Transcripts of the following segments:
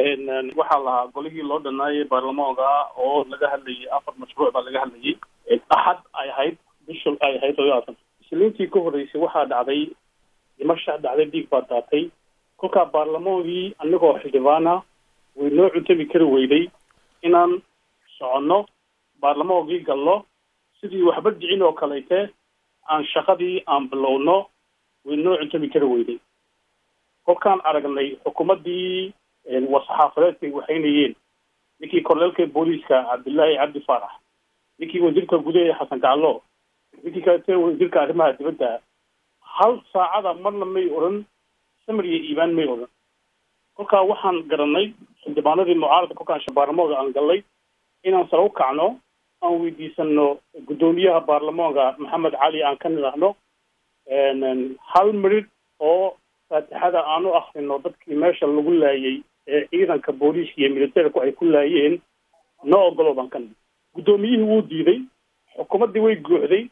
waxaa lahaa golihii loo dhanaayay baarlamaanka oo laga hadlayay afar mashruuc baa laga hadlayay axad ay ahayd bishul ay ahayd todobaatan isniintii ka horreysay waxaa dhacday dhimasha dhacday dhiig baa daatay kolkaa baarlamaankii anagoo xildhibaana way noo cuntami kari weyday inaan soconno baarlamaankii galno sidii waxba dhicin oo kaleyte aan shaqadii aan bilowno way noo cuntami kari weyday kolkaan aragnay xukuumaddii war-saxaafadeedkay waxaynayeen ninkii korleelka booliiska cabdillaahi cabdi faarax ninkii wasiirka gudaha xasan gaclo ninkii kalete wasiirka arrimaha dibadda hal saacada marna may odhan samir iyo iibaan may odhan kolkaa waxaan garanay xildhibaanadii mucaaradka kolkaan baarlamaanka aan gallay inaan sare u kacno aan weydiisano guddoomiyaha baarlamaanka maxamed cali aan ka nidhaahno hal midhidh oo faatixada aan u akrino dadkii meesha lagu laayay ee ciidanka booliiska iyo militerku ay ku laayeen noo ogolo baan ka nid guddoomiyihii wuu diiday xukuumaddii way guuxday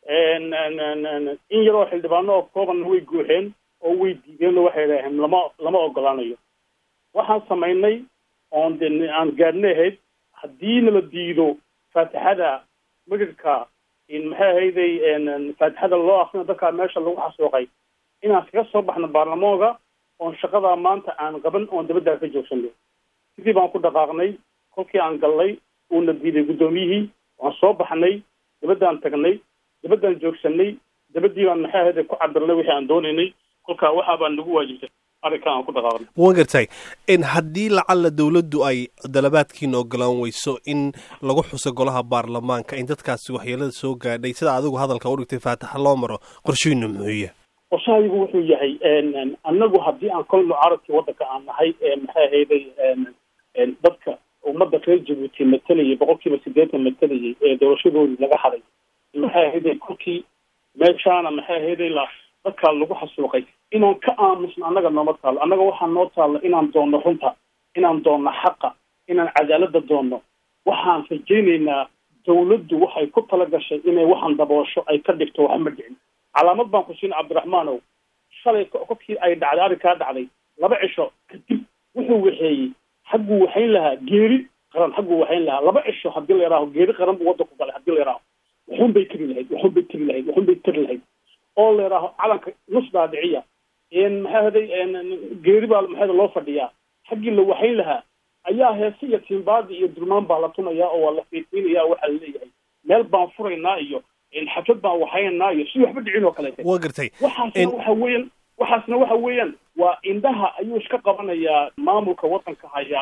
in yaroo xildhibaano oo koobanna way guuxeen oo way diideen oo waxay idhaaheen lama lama ogolaanayo waxaan samaynay oon de aan gaadhna ahayd haddii nala diido faatixada midhidhka maxay ahayday faatixada loo akrino dadkaa meesha lagu xasuuqay inaan kaga soo baxno baarlamaanka oon shaqadaa maanta aan qaban oon dabaddaa ka joogsano sidii baan ku dhaqaaqnay kolkii aan gallay uuna diiday guddoomiyihii waan soo baxnay dabaddaan tagnay dabaddaan joogsanay dabaddii baan maxay ahayday ku cabirnay wixii aan doonaynay kolkaa waxaa baan nagu waajibtay arrinkan aan ku dhaqaaqnay wan gartay haddii lacalla dawladdu ay dalabaadkiina ogolaan weyso in lagu xuso golaha baarlamaanka in dadkaasi waxyeelada soo gaadhay sida adigu hadalka u dhigtay faataxa loo maro qorshihiinu muxuuya qorshahaygu wuxuu yahay annagu haddii aan kol mucaaradkii waddanka aan nahay maxay ahayday dadka ummadda reer jabuuti matalayay boqol kiiba siddeetan matalayay ee doorashadoodii laga haday maxay ahayday kolkii meeshaana maxay ahayday la dadkaa lagu xasuuqay inaan ka aamusno annaga nooma taalo annaga waxaa noo taalla inaan doonno runta inaan doonno xaqa inaan cadaaladda doonno waxaan rajaynaynaa dawladdu waxay ku tala gashay inay waxaan daboosho ay ka dhigto wax ma dhicin calaamad baan ku siin cabdiraxmaanow shalay kolkii ay dhacday arrinkaa dhacday laba cisho kadib wuxuu waxeeyey xagguu waxayn lahaa geeri qaran xagguu waxayn lahaa laba cisho haddii la yaraho geeri qaran buu waddanku galay haddii la yaraho waxun bay tiri lahayd waxun bay tiri lahayd waxun bay tiri lahayd oo la yaraho calanka nus dhaadhiciya maxaa haday geeri baa maxaa loo fadhiyaa xaggii la waxayn lahaa ayaa heese iyo tiimbaadi iyo dulmaan baa la tumayaa oo waa la fiifiinaya waxaa la leeyahay meel baan furaynaa iyo xaflad baan waxaynaynaa iyo si waxba dhicin oo kaleete wa gartay waxaasna waxa weeyaan waxaasna waxa weeyaan waa indhaha ayuu iska qabanayaa maamulka waddanka haya